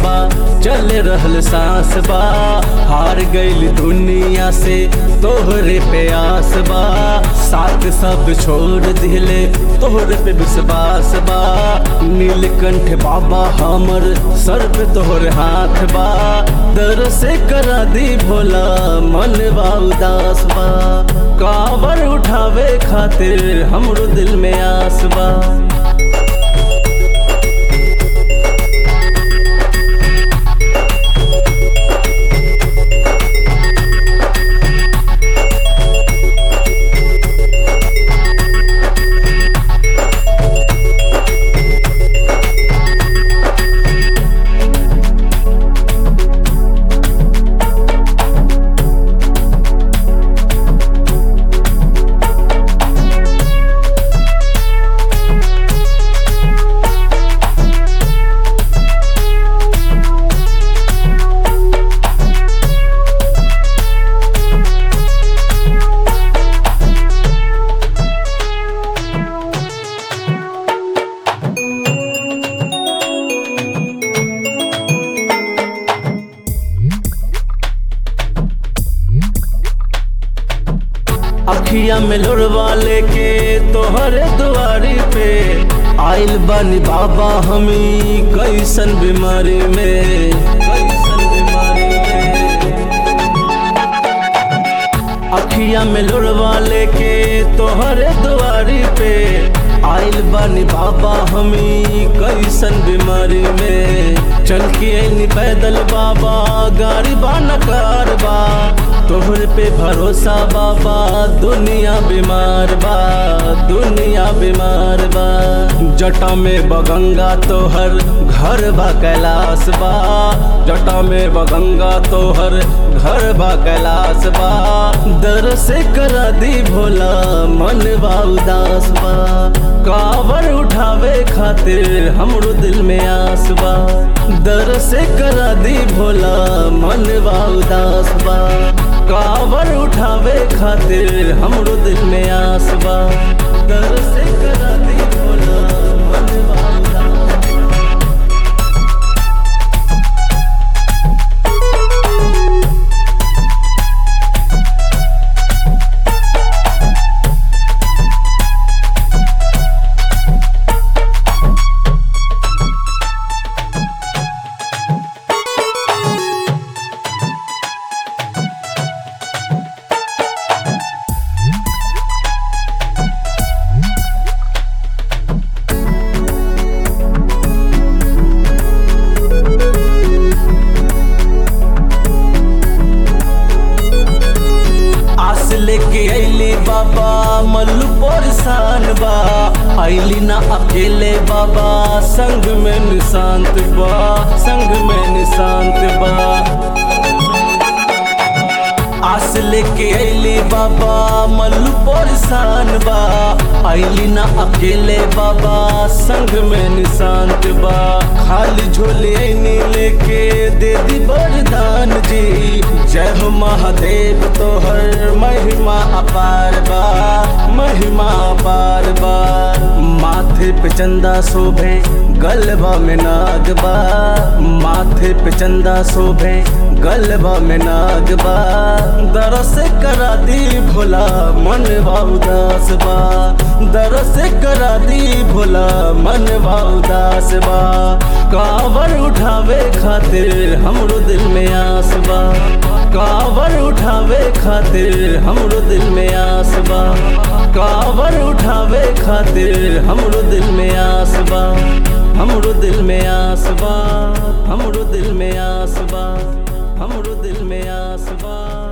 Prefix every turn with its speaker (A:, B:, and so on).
A: बा चल रहल सांस बा हार गईल दुनिया से तोहरे पे आस बा साथ सब छोड़ दिले तोहरे पे विश्वास बा नीलकंठ बाबा हमर सर पे तोहर हाथ बा दर से करा दी भोला मन बा उदास बा कावर उठावे खातिर हमरो दिल में आस बा अखिया में लोड़वा लेके तोहरे दुआरी पे आइल बानी बाबा हमी कैसन बीमारी में कैसन बीमारी में अखिया में लोड़वा लेके तोहरे दुआरी पे आइल बानी बाबा हमी कैसन बीमारी में चल के आइनी पैदल बाबा गाड़ी बा नकार बा तोहरे पे भरोसा बाबा दुनिया बीमार बा दुनिया बीमार बा जटा में बगंगा तोहर घर बा कैलाश बा जटा में बगंगा तोहर घर बा कैलाश बा दर से करा दी भोला मन बा उदास बा कावर उठावे खातिर हमरो दिल में आस बा दर से करा दी भोला मन बा उदास बा कावर उठावे खातिर हमरो दिल में आस बा दर से करा दी भोला मन बा उदास बा। आस लेके अली बाबा मल्लू परेशान बा अली ना अकेले बाबा संग में निशांत बा संग में निशांत बा आस लेके अली बाबा मल्लू परेशान बा अली ना अकेले बाबा संग में निशांत बा खाली झोले ऐनी लेके दे दी वरदान जी जय हो महादेव तोहर महिमा अपार बा महिमा अपार बा माथे पे चंदा शोभे गलबा में नाग बा माथे पे चंदा शोभे गलबा में नाग बा दरस करा दी भोला मन बा उदास बा दरस करा दी भोला मन बा उदास बा कावर उठावे खातिर हमरो दिल में आस बा कावर उठावे खातिर हमरो दिल में आस बा कावर उठावे खातिर हमरो दिल में आस बा हमरो दिल में आस बा हमरो दिल में आस बा हमरो दिल में आस बा